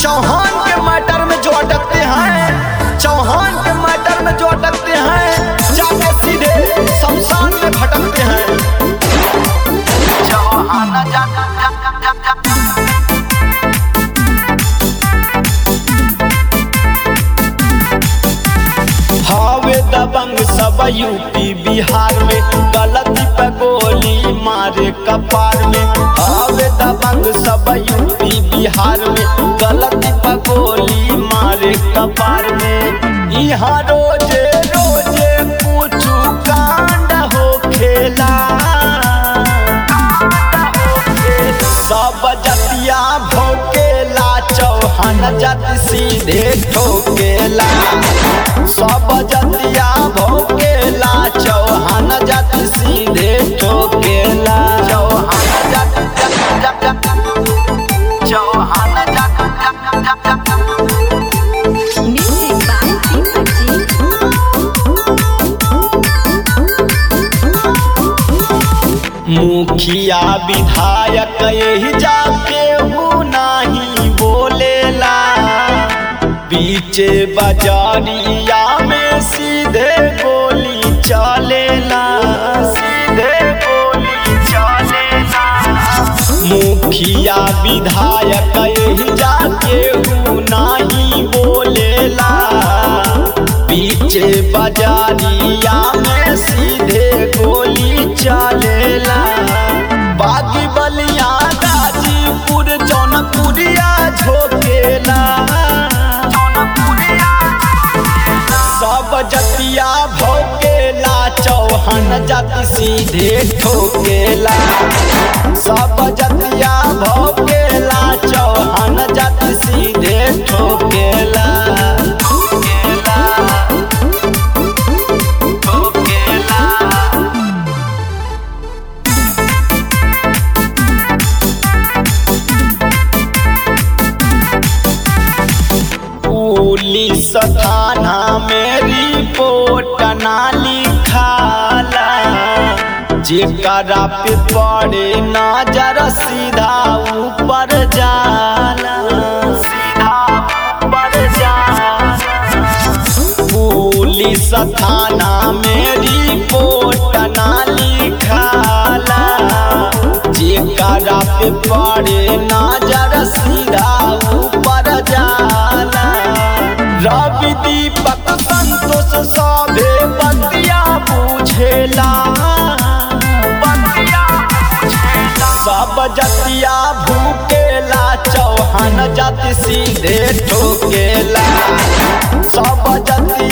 चौहान के मैटर में जो अटकते हैं चौहान के मैटर में जो अटकते हैं जाके सीधे शमशान में भटकते हैं चौहान जा, जा, जा, जा, जा, जा। हावे दबंग सब यूपी बिहार में गलती पे गोली मारे कपार में हावे दबंग सब यूपी बिहार में गलती पे गोली मारे कपार में यहाँ रोजे रोजे कुछ कांड हो खेला सब जतिया भोकेला चौहान जाति सीधे ठोकेला सब जतिया भोकेला चौहान जाति सीधे ठोकेला चौहान जाति जप जप जप चौहान जाति जप जप जप जप Music by Deepak Ji. मुखिया विधायक यही जाके हूँ नाही बोलेला पीछे बाजारिया में सीधे गोली चलेला सीधे गोली चलेला मुखिया विधायक यही जाके हूँ नाही बोलेला पीछे बाजारिया में सीधे गोली चलेला बागी बलिया गाजीपुर जौनपुरिया झोकेला सब जतिया भोकेला चौहान जाति सीधे ठोकेला सब जतिया भोकेला चौहान जाति सीधे ठोकेला ठोकेला ठोकेला पुलिस थाना में रिपोर्ट ना लिखाला जेकरा पे पड़े नजर सीधा ऊपर जाला सीधा ऊपर जाला पुलिस थाना में रिपोर्ट ना लिखाला जेकरा पे पड़े नजर सीधा ऊपर जाला रवि दीपक संतोष सभे बतिया बुझेला बतिया बुझेला सब जतिया भूकेला चौहान जाति सीधे ठोकेला सब जतिया